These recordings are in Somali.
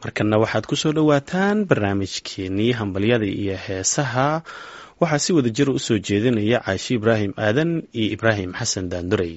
markanna waxaad ku soo dhowaataan barnaamijkeenii hambalyada iyo heesaha waxaa si wada jira u soo jeedinaya caashi ibraahim aadan iyo ibraahim xasan daanduray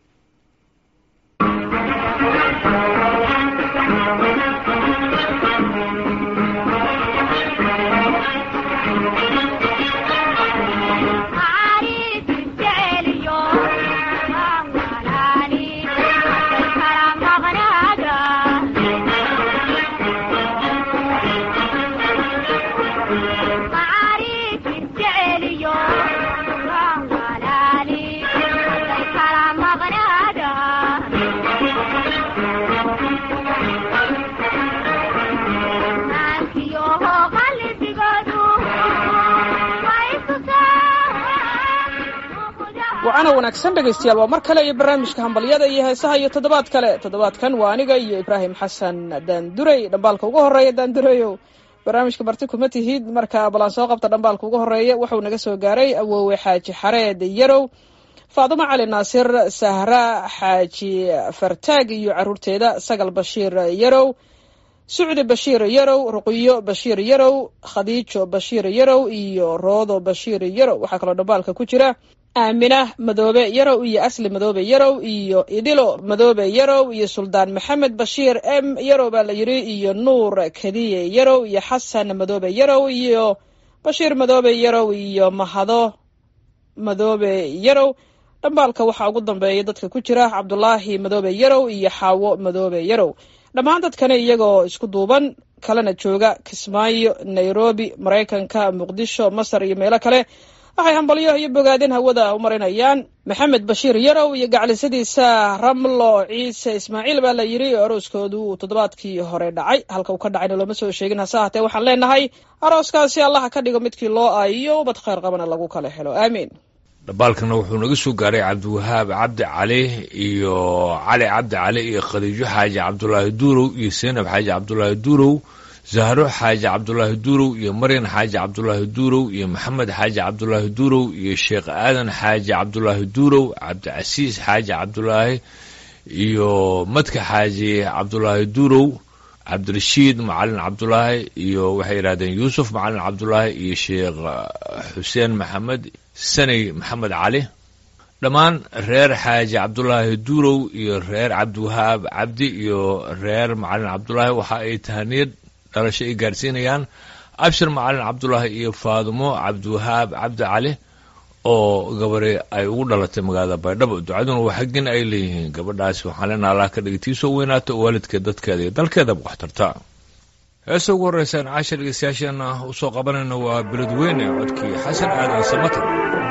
wacana wanaagsan dhegaystayaal waa mar kale iyo barnaamijka hambalyada iyo heesaha iyo toddobaad kale toddobaadkan waa aniga iyo ibraahim xasan daanduray dhambaalka ugu horeeya daandurayow barnaamijka marti kuma tihid marka balaan soo qabta dhambaalka ugu horeeya wuxuu naga soo gaaray awoowe xaaji xareed yarow faadumo cali naasir sahra xaaji fartaag iyo caruurteeda sagal bashiir yarow sucdi bashiir yarow ruqiyo bashiir yarow khadiijo bashiir yarow iyo roodo bashiir yarow waxaa kaloo dhambaalka ku jira aamina madoobe yarow iyo asli madoobe yarow iyo idilo madoobe yarow iyo suldaan maxamed bashiir m yarow baa la yidhi iyo nuur kadiye yarow iyo xasan madoobe yarow iyo bashiir madoobe yarow iyo mahado madoobe yarow dhambaalka waxaa ugu dambeeya dadka ku jira cabdulaahi madoobe yarow iyo xaawo madoobe yarow dhammaan dadkani iyagoo isku duuban kalena jooga kismaayo nairobi maraykanka muqdisho masar iyo meelo kale waxay hambalyo iyo bogaadin hawada u marinayaan maxamed bashiir yarow iyo gaclisadiisa ramlo ciise ismaaciil baa la yidhi arooskoodu uu toddobaadkii hore dhacay halka uu ka dhacayna looma soo sheegin hase haatee waxaan leenahay arooskaasi allaha ka dhigo midkii loo aayiyo ubad khayr qabana lagu kala helo aamiin dhambaalkana wuxuu naga soo gaaray cabdiwahaab cabdi cali iyo cali cabdi cali iyo khadiijo xaaji cabdulaahi duurow iyo seenab xaaji cabdulaahi duurow zahro xaaji cabdulaahi duurow iyo maryan xaaji cabdulaahi duurow iyo maxamed xaaji cabdulaahi duurow iyo sheekh aadan xaaji cabdulaahi duurow cabdicasiis xaaji cabdulaahi iyo madka xaaji cabdulaahi duurow cabdirashiid macalin cabdulaahi iyo waxay yidhahdeen yuusuf macalin cabdulaahi iyo sheekh xuseen maxamed sanay maxamed cali dhammaan reer xaaji cabdulaahi duurow iyo reer cabdiwahaab cabdi iyo reer macalin cabdulaahi waxa ay tahaniyad dhalasho ay gaarsiinayaan abshir macalin cabdulaahi iyo faadumo cabdiwahaab cabdi cali oo gabari ay ugu dhalatay magaalada baydhabo ducaduna waa xaggin ay leeyihiin gabadhaasi waxaan leenaha allah ka dhigay tiisoo weynaato oo waalidkeed dadkeeda iyo dalkeedaba wax tarta heesta ugu horreysaan caasha dhegeystayaasheena usoo qabanayna waa beledweyne codkii xasan aadan samatar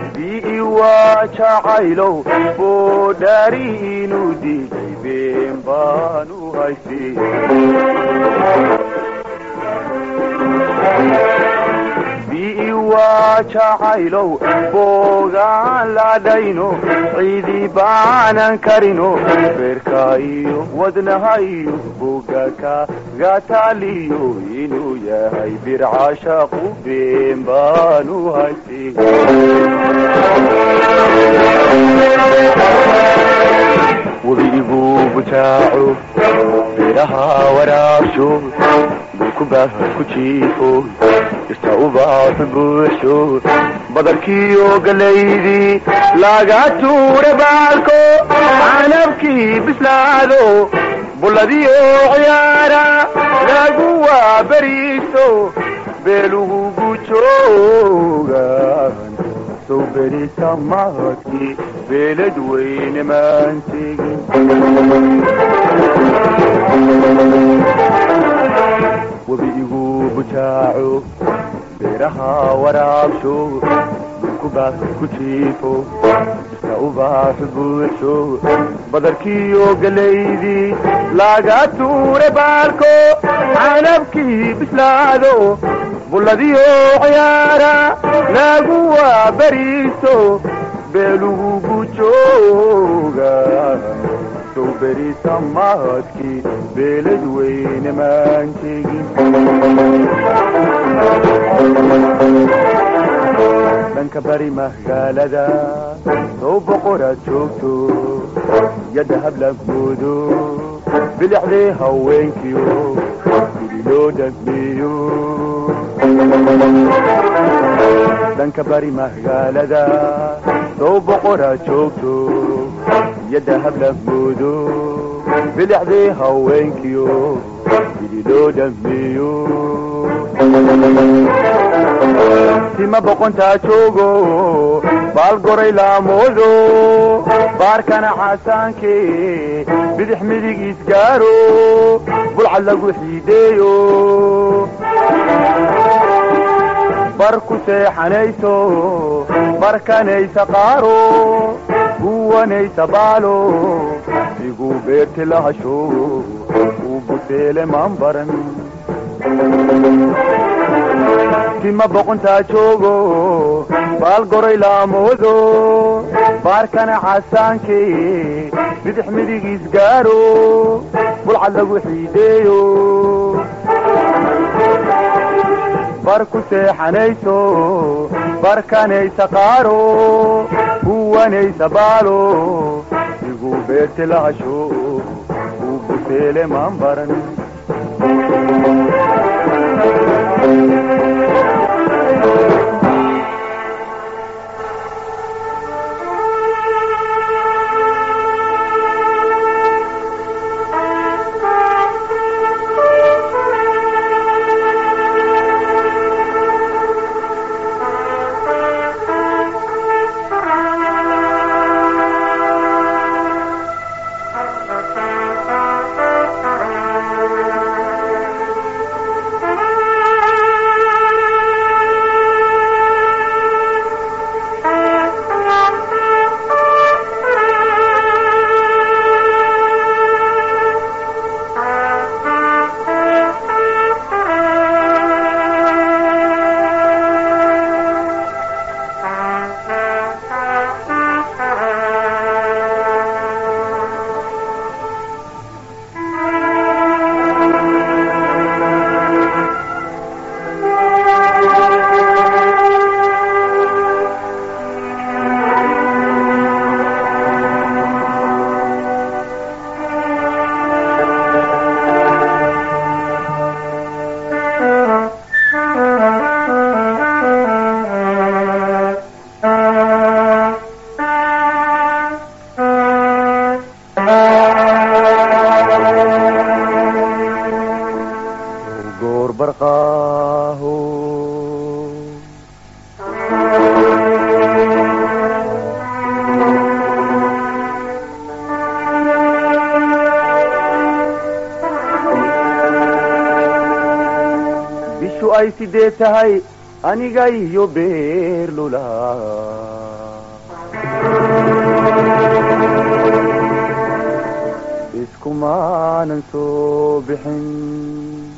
waa jacaylow boodhaari inuu diiday been baanu haystay bii waa jacaylow boogaan ladhayno ciidii baanan karino beerka iyo wadnaha iyo bogaka gataaliyo inuu yahay bircashaqu been baanu haystay webigu bujaaco beeraha waraabsho bukubaha ku jiifo ista ubaaxu buuxsho badarkiiyo galaydii laga tuura baalko canabkii bislaado bulladiyo ciyaara lagu waaberiiso beelugu gujoogan sow berita mahadkii beelad weyne maan tegin webigu bujaaco beeraha waraabsho dhulkubaas ku jiifo iska ubaax buuxsho badarkiiyo galaydii laga tuure baalko canabkii bislaado bulladiyo ciyaara lagu waaberiiso beelugu gujooga sow berita mahadkii beelad weyne maan tegin dhanka bari magaalada sow boqoraad joogto yadda hablagoodo bilixdii haweenkiyo loo dhameeyo dhanka bari magaalada sow boqoraa joogto iyo dahab la moodo bidixdii haweenkiyo sidii loo dhameeyo tima boqontaa joogo baal goray laamoodo baarkana xasaanke bidix midig isgaaro bulcad lagu xiideeyo bar ku seexanayso barkanaysa qaaro guwanaysa baalo igu beerti lahasho uu buseele maan baran tima boqontaa joogo baal goray laamoodo baarkana xasaanke bidix midig isgaaro bulcad lagu xiideeyo bar ku seexanayso barkanaysa qaaro guwanaysa baalo igu beerti lahasho uu buseele maan baran goor barqaaho bishu ay sidee tahay aniga iyo beerlula iskumaanan soo bixin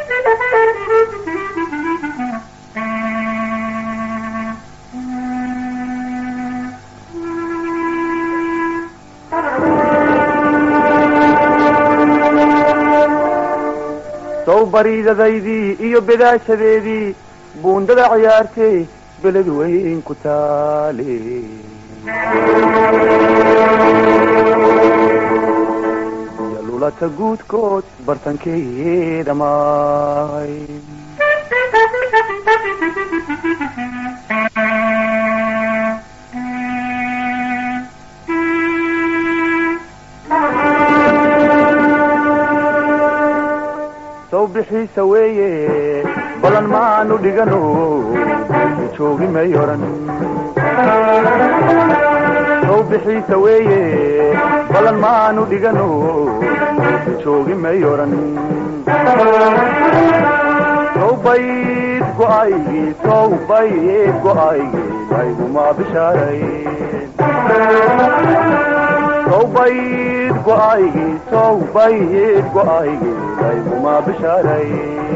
sow bariidadaydii iyo bedaashadeedii buundada ciyaartay beled weyn ku taale iyo lulata guudkood bartankeeda maay sow bixiisa weeye balan maanu dhigano joogi may oran sow bixiisa weeye balan maanu dhigano joogi may oran sow bayd go'aygii sow bayd go'aygii layguma bishaaray sow bayd go'aygii sow bayd go'aygii layguma bishaaray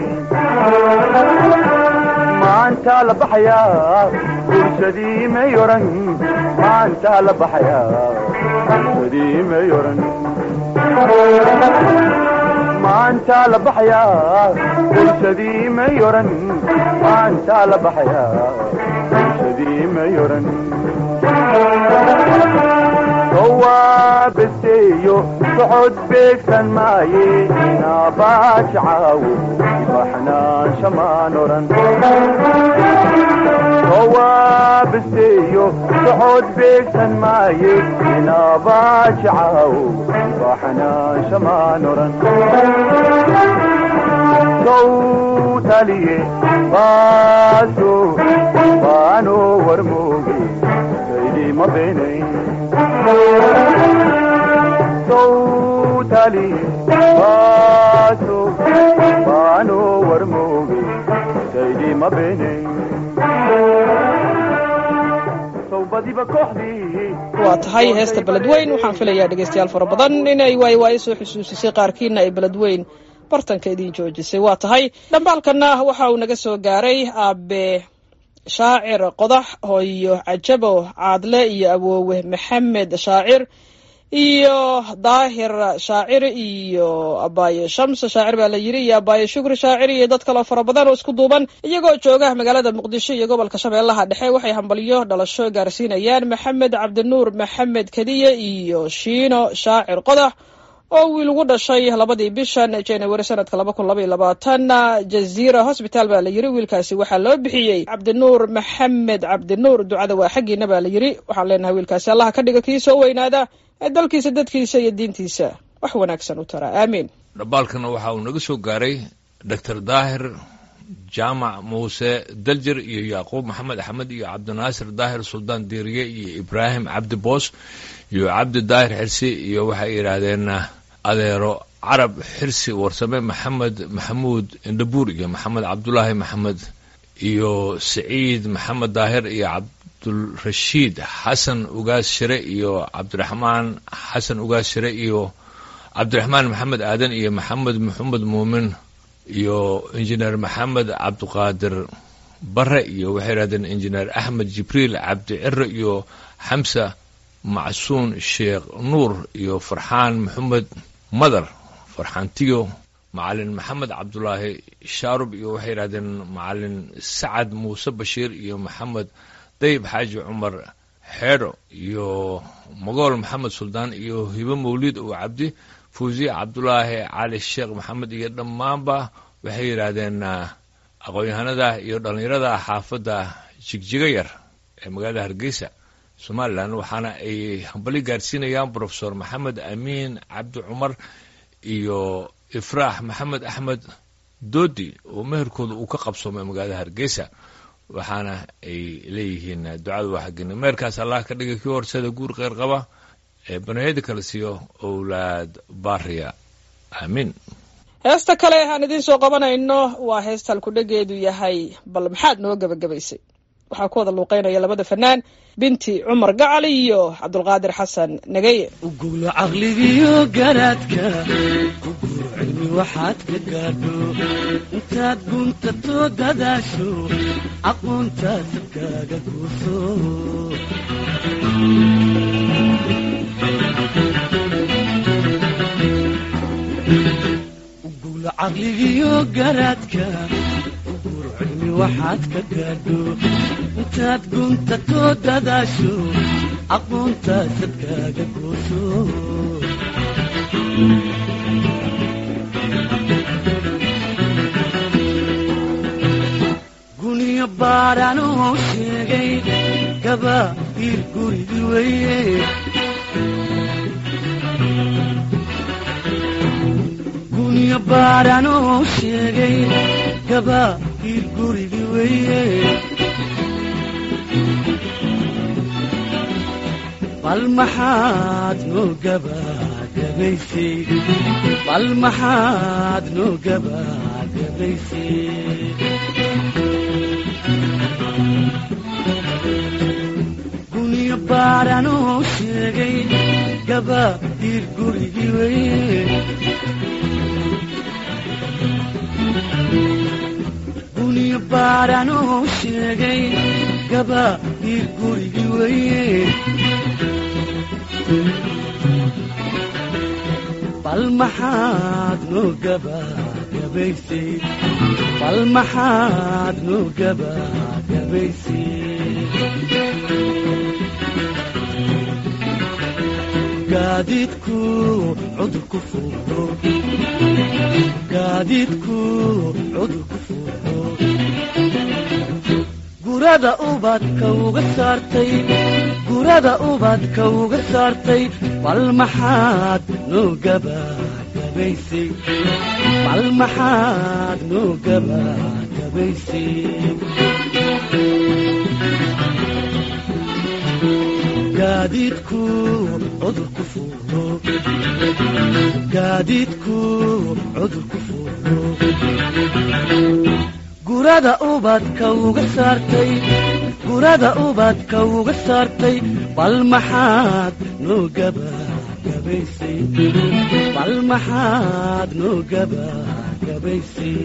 maanta la baxayaa bulshadii may oran maanta la baxayaa bulshadii may oran maanta la baxayaa bulshadii may oran maanta la baxayaa bulshadii may oran sowaabaseeyo socod beegsan maaye naabaajacawo baxnaansha maan oran sowaabaseeyo socod beegsan maaye naabaajacawo baxnaansha maan oran sowtaliye baaso baano warmooge saydima beenayn sowtaliye baaso baano warmooge saydima beenayn sowbadiba kooxdii waa tahay heesta beledweyn waxaan filayaa dhegaystayaal fara badan inay waayo waayo soo xusuusisay qaarkiina ay beledweyn bartanka idiin joojisay waa tahay dhambaalkanna waxa uu naga soo gaaray aabe shaacir qodax hooyo cajabo caadle iyo awoowe maxamed shaacir iyo daahir shaacir iyo abaaye shamse shaacir baa la yiri iyo abaaye shukri shaacir iyo dad kaloo fara badan oo isku duuban iyagoo jooga magaalada muqdisho iyo gobolka shabeellaha dhexe waxay hambalyo dhalasho gaarsiinayaan maxamed cabdinuur maxamed kadiye iyo shiino shaacir qodax oo wiil ugu dhashay labadii bishan january sanadka laba kun laba iyo labaatan jaziira hosbitaal baa la yiri wiilkaasi waxaa loo bixiyey cabdinuur maxamed cabdinuur ducada waa xaggiina baa la yiri waxaan leenahay wiilkaasi allaha ka dhiga kii soo weynaada ee dalkiisa dadkiisa iyo diintiisa wax wanaagsan u tara aamiin dhambaalkana waxa uu naga soo gaaray doctor daahir jaamac muuse daljir iyo yacquub maxamed axmed iyo cabdinaasir daahir suldaan diiriye iyo ibraahim cabdi boos iyo cabdi daahir xirsi iyo waxay yidhaahdeen adeero carab xirsi warsame maxamed maxamuud indhabuur iyo maxamed cabdulaahi maxamed iyo saciid maxamed daahir iyo cabdulrashiid xasan ugaas shire iyo cabdiraxmaan xasan ugaas shire iyo cabdiraxmaan maxamed aadan iyo maxamed maxamed muumin iyo injineer maxamed cabdiqaadir bare iyo waxay yidhahdeen injineer axmed jibriil cabdi cire iyo xamsa macsuun sheekh nuur iyo farxaan maxamed madar farxaantiyo macalin maxamed cabdulaahi shaarub iyo waxay yidhahdeen macalin sacad muuse bashiir iyo maxamed dayib xaaji cumar xeedho iyo mogool maxamed suldaan iyo hibo mawliid oo cabdi fuusiye cabdulaahi cali sheekh maxamed iyo dhammaanba waxay yidhaahdeen aqoon-yahanada iyo dhallinyarada xaafadda jigjiga yar ee magaalada hargeysa somalilan waxaana ay hambali gaarsiinayaan brofesor maxamed amiin cabdi cumar iyo ifraax maxamed axmed doodi oo meherkooda uu ka qabsoomay magaalada hargeysa waxaana ay leeyihiin ducada waa xagina meherkaas allah ka dhiga kii horsada guur kheyr qaba ee banayada kala siiyo owlaad baariya aamiin heesta kale aan idiin soo qabanayno waa heesta halkudhegeedu yahay bal maxaad noo gebagabaysay waxaa ku wada luuqeynaya labada fanaan binti cumar gacal iyo cabdulqaadir xasan nageye ugulo caqligiyo garaadka ugulo cilmi waxaad ka gaadho intaad guntato dadaasho aqoontaad sabkaaga guurso ugulo caqligiyo garaadka ugulo cilmi waxaad ka gaadho intaad guntato dadaasho aqoontaad sabkaaga guurso guniyo baadhanoo sheegay gaba ir gurigi weye guniyo baadhanoo sheegay gaba ir gurigi weye bal maxaad noo gabagabaysay bal maxaad noo gabagabaysay guniyo baadhanoo sheegay gaba ir gurigi weye guniyo baadhanoo sheegay gaba ir gurigi weye bal maxaad noo gabagabaysay bal maxaad noo gabagabaysay gaadiidku cudur ku fuulo gaadiidku cudur ku fuulo gurada ubadka uga saartay gurada ubadka uga saartay bal maxaad noo gabagabaysay bal maxaad noo gabagabaysay gaadiidku cudur ku fuulo gaadiidku cudur ku fuulo gurada ubadka uga saartay gurada ubadka uga saartay bal maxaad noo gabagabaysay bal maxaad noo gabagabaysay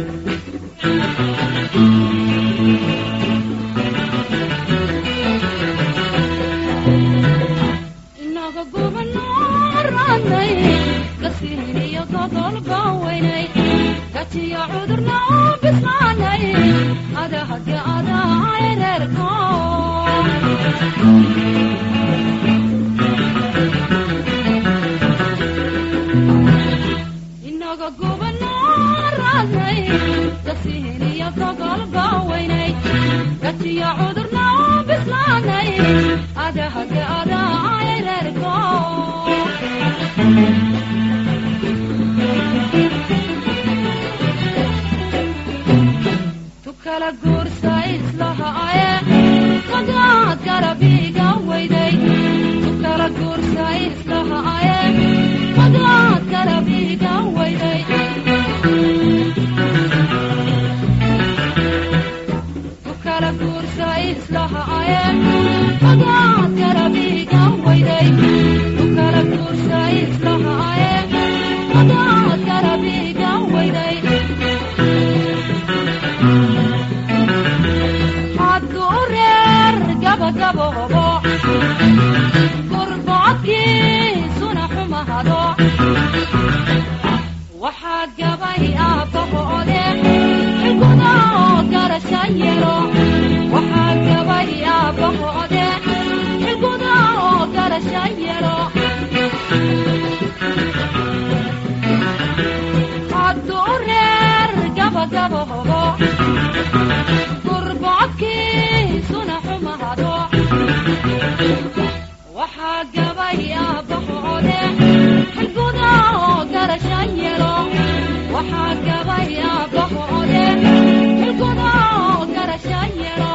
inaga gubanaranay gasiiniyo godolba weynay gajiyo cudurna u bislaanay adahage adaa reerko inaga gubanaranay gasiiniyo godolba weynay gajiyo cudurna u bislaanay adahage adaa reerko tukala guursa islahaaye magaad garabiga weyday tukala guursa islahaaye magaad garabiga weyday tukala guursa islahaaye magaad garabiga weyday tukala guursa islahaaye magaad garabiga weyday haddu reer gabagabobo gurbocodkiisuna xumahado waxaa gabay aabbahoode xilguda oo garasha yelo waxaa gabay aabbahoode xilguda oo garasha yelo haddu reer gabagabobo gurbocodkiisuna xumahado waxaa gabay aabbahoode xilguda oo garasha yelo waxaa gabay aabbahoode xilguda oo garasha yelo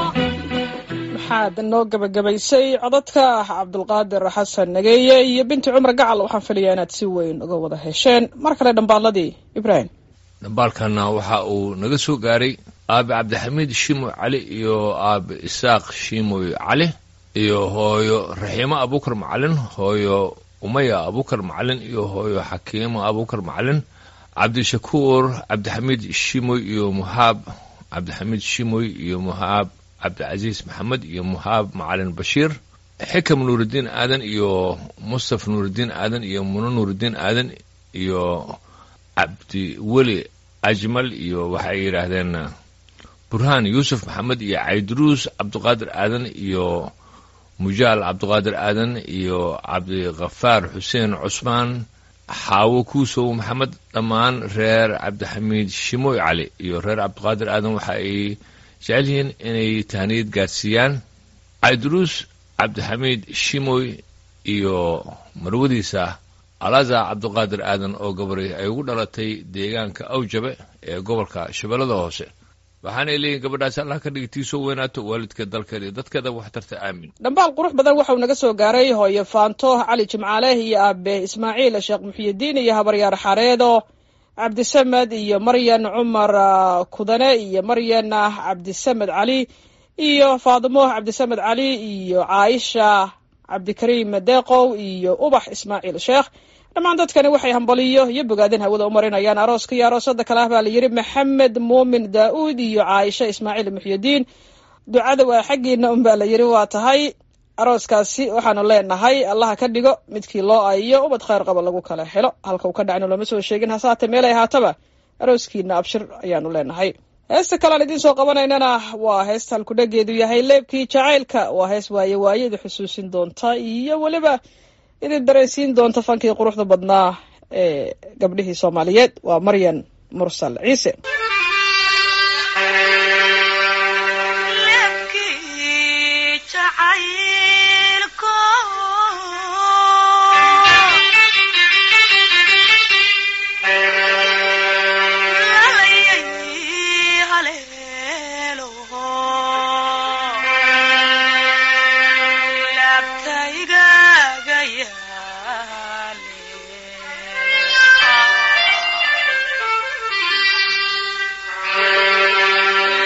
maxaad noo gabagabaysay codadka cabdulqaadir xasan nageeye iyo binti cumar gacal waxaan filayaa inaad si weyn uga wada hesheen mar kale dhambaaladii ibraahim dhambaalkana waxa uu naga soo gaaray aabe cabdixamiid shimoy cali iyo aabe isaaq shimoy cali iyo hooyo raxiimo abukar macalin hooyo umaya abukar macalin iyo hooyo xakiimo abukar macalin cabdishakuur cabdixamiid shimoy iyo muhaab cabdixamiid shimoy iyo muhaab cabdicasiis maxamed iyo muhaab macalin bashiir xikam nuuridiin aadan iyo mustaf nuuridiin aadan iyo muno nuuridiin aadan iyo cabdi weli ajmal iyo waxay yidhaahdeen burhaan yuusuf maxamed iyo cayduruus cabdiqaadir aadan iyo mujaal cabdiqaadir aadan iyo cabdikafaar xuseen cusmaan xaawo kuusow maxamed dhammaan reer cabdixamiid shimoy cali iyo reer cabdiqaadir aadan waxa ay jecel yihiin inay tahniyad gaadsiiyaan cayduruus cabdixamiid shimoy iyo marwadiisa alaza cabdiqaadir aadan oo gabari ay ugu dhalatay deegaanka awjabe ee gobolka shabeellada hoose waxaanay leeyihin gabadhaasi allah ka dhigitiisoo weynaato waalidka dalkeeda iyo dadkeeda waxtarta aamin dhambaal qurux badan waxauu naga soo gaaray hooyo faanto cali jimcaale iyo aabe ismaaciil sheekh muxiyidiin iyo habaryaar xareedo cabdisamed iyo maryan cumar ah, kudane iyo maryan ah, cabdisamed cali iyo faadimo cabdisamed cali iyo caaisha cabdikariim deeqow iyo ubax ismaaciil sheekh dhammaan dadkani waxay hambaliyo iyo bogaadin hawada u marinayaan arooska iyo aroosada kale ah baa la yidhi maxamed muumin daa'uud iyo caaisha ismaaciil muxyidiin ducada waa xaggiina un baa la yidhi waa tahay arooskaasi waxaanu leenahay allaha ka dhigo midkii loo ayiyo ubad khayr qaba lagu kala helo halka uu ka dhacno lama soo sheegin hase haatee meelay ahaataba arooskiina abshir ayaanu leenahay heesta kale aan idiin soo qabanaynana waa heesta halkudhageedu yahay leebkii jacaylka waa hees waaye waayada xusuusin doonta iyo weliba idin dareensiin doonta fankii quruxda badnaa ee gabdhihii soomaaliyeed waa maryan mursal ciise Yeah.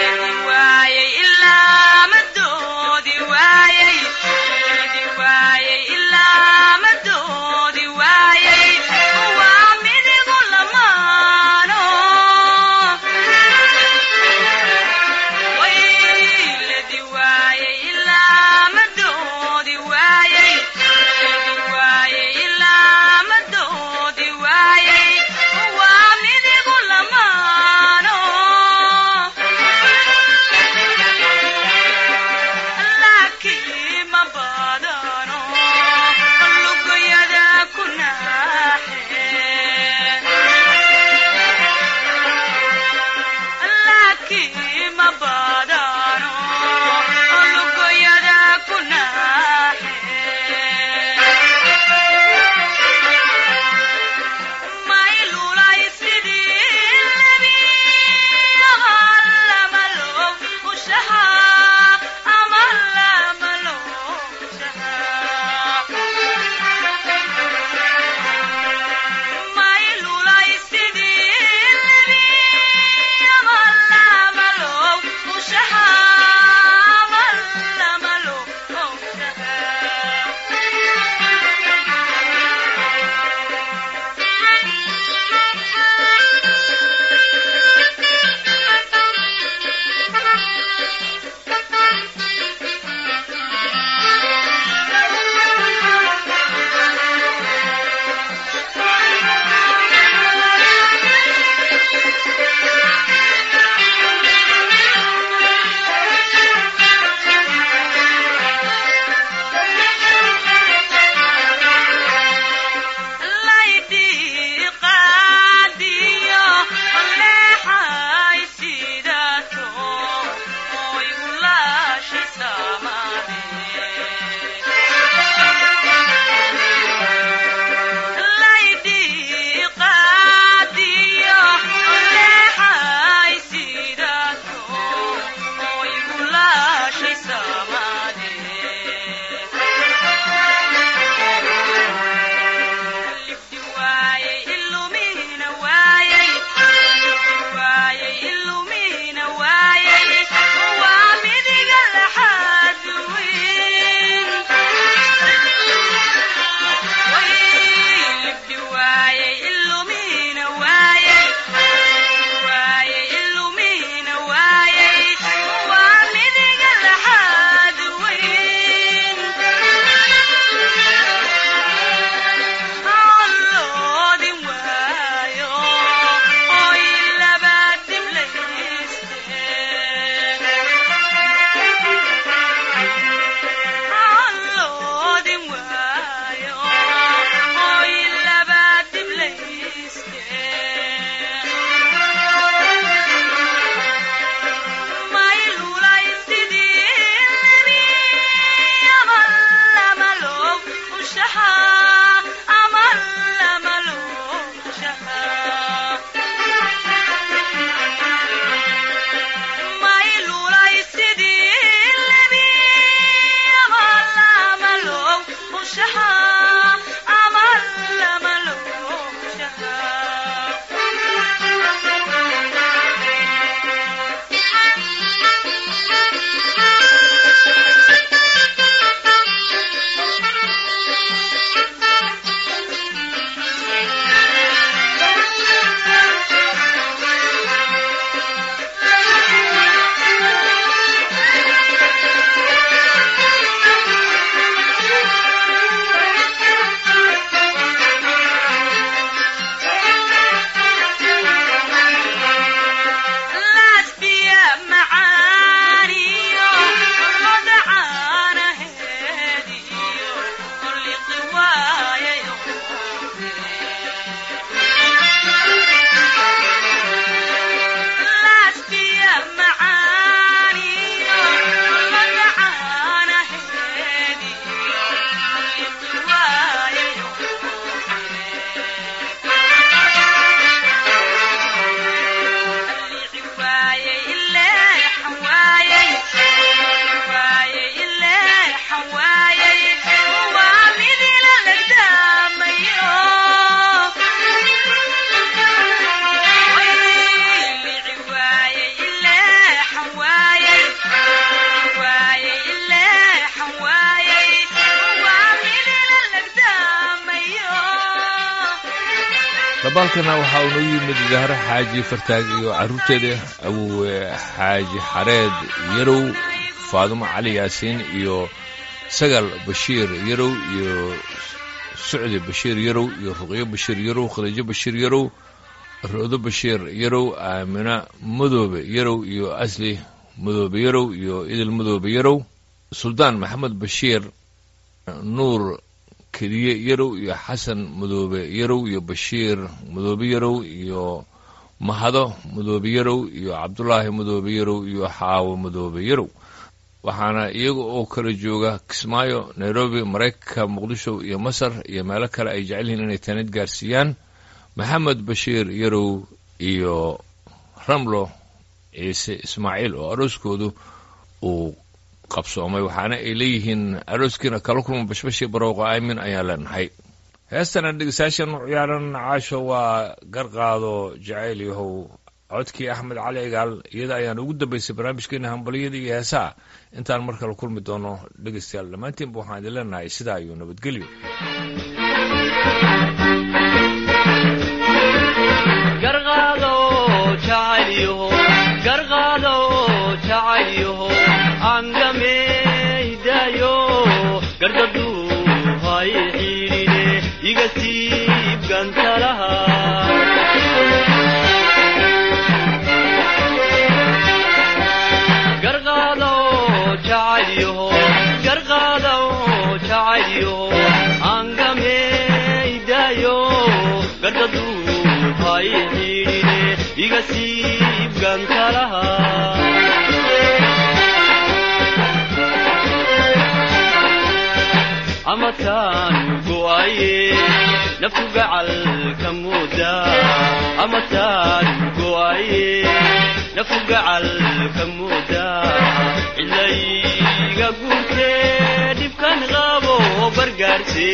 dabaalkana waxaa uu noogu yimid zahro xaaji fartaag iyo carruurteeda awowe xaaji xareed yarow faadumo cali yaasiin iyo sagal bashiir yarow iyo sucdi bashiir yarow iyo ruqyo bashiir yarow khadiijo bashiir yarow roodo bashiir yarow aamina madoobe yarow iyo asli madoobe yarow iyo idil madoobe yarow suldaan maxamed bashiir nuur keliye yarow iyo xasan madoobe yarow iyo bashiir madoobe yarow iyo mahado madoobe yarow iyo cabdulaahi madoobe yarow iyo xaawo madoobe yarow waxaana iyaga oo kala jooga kismaayo nairobi maraykanka muqdisho iyo masar iyo meelo kale ay jecel yihiin inay taanid gaarsiiyaan maxamed bashiir yarow iyo ramlo ciise ismaaciil oo arooskoodu uu qabsoomay waxaana ay leeyihiin arooskiina kala kulma bashbashii barowqa aamin ayaan leenahay heestana dhegeystayaashan u ciyaaran caasho waa garqaado jacayl yahow codkii axmed cali cigaal iyada ayaan ugu dambaysay barnaamijkeena hambaliyada iyo heesaha intaan mar kale kulmi doono dhegeystayaal dhammaantiinba waxaan idin leenahay sidaa iyo nabadgelyo garqaado jacaylyaho garqaado jacaylyaho angameydaayo gardaduu hay xiidhine iga siib gantalaha garqaado jacaylyaho garqaado jacaylyaho angameydaayo gardaduu hay xiidhine iga siib gantalaha amataan go'aye naftu gacalka mooda amataan go'aye naftu gacalka mooda cilayga guurtee dhibkan qabo bargaarse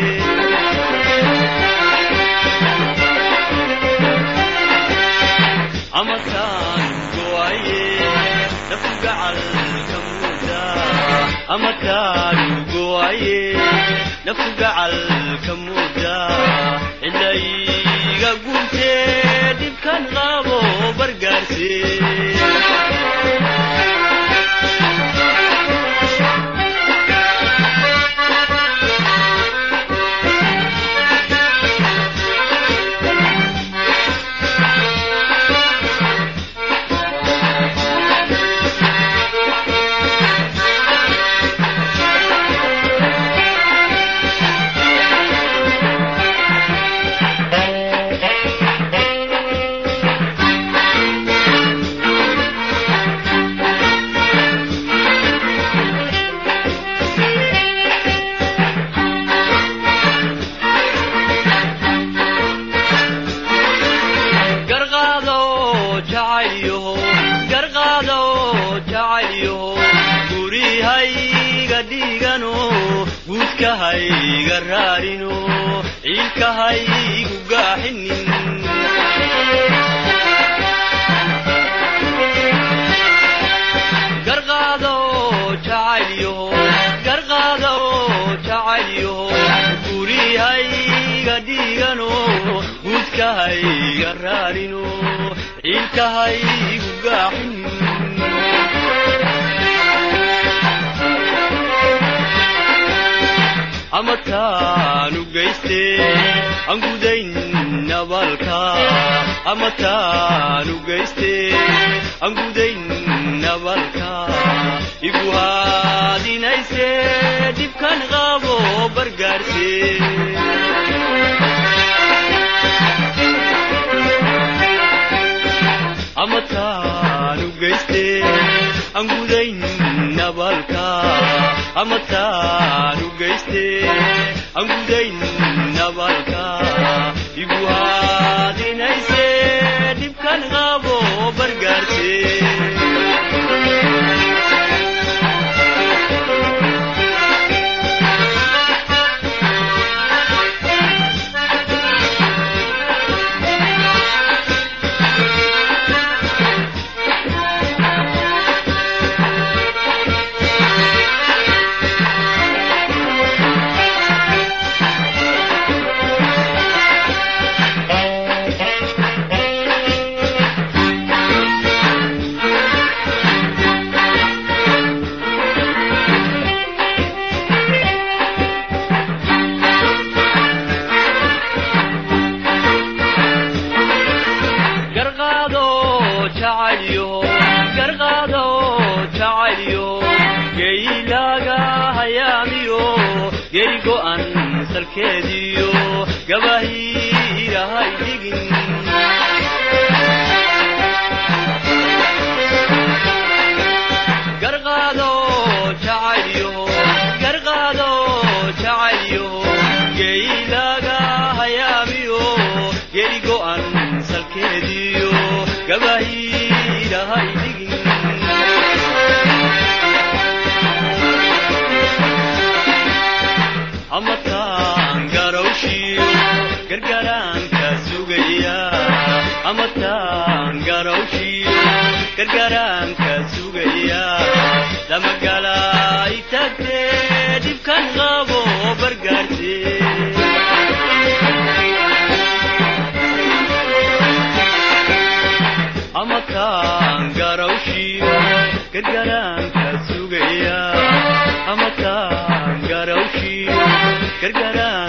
amataan go'aye naftu gacalka mooda amataan go'aye naftu gacalka mooda cilayga guurtee dhibkan qabo bargaarse garqaado jacaylyaho garqaado jacaylyaho gurihayga dhigano guudkahayga raarino ciilkahaygu gaaxinin garqaado jacaylyaho garqaado jacaylyaho gurihayga dhigano guudkahayga raarino ciilkahaygu gaaxin amataanu geyste aan gudayn nabalka amataanu geyste aan gudayn nabalka igu haadinayse dhibkan qabo bargaarse amataanu geyste aan gudayn nabalka amataanu geyste aan gudayn nabalka igu haadinayse dhibkan qabo bargaarse gabahiirahay dhigin garqaado jacaylyo garqaado jacaylyo geylaga hayaamiyo geri go'an salkeediyo gabahiirahay dhigin amataan garawshiyo gargaraanka sugaya amataan garawshiyo gargaraanka sugaya damagalay tagtee dhibkan qabo bargaartee amataan garawshiyo gargaraanka sugaya amataan garawshiyo gargaraanka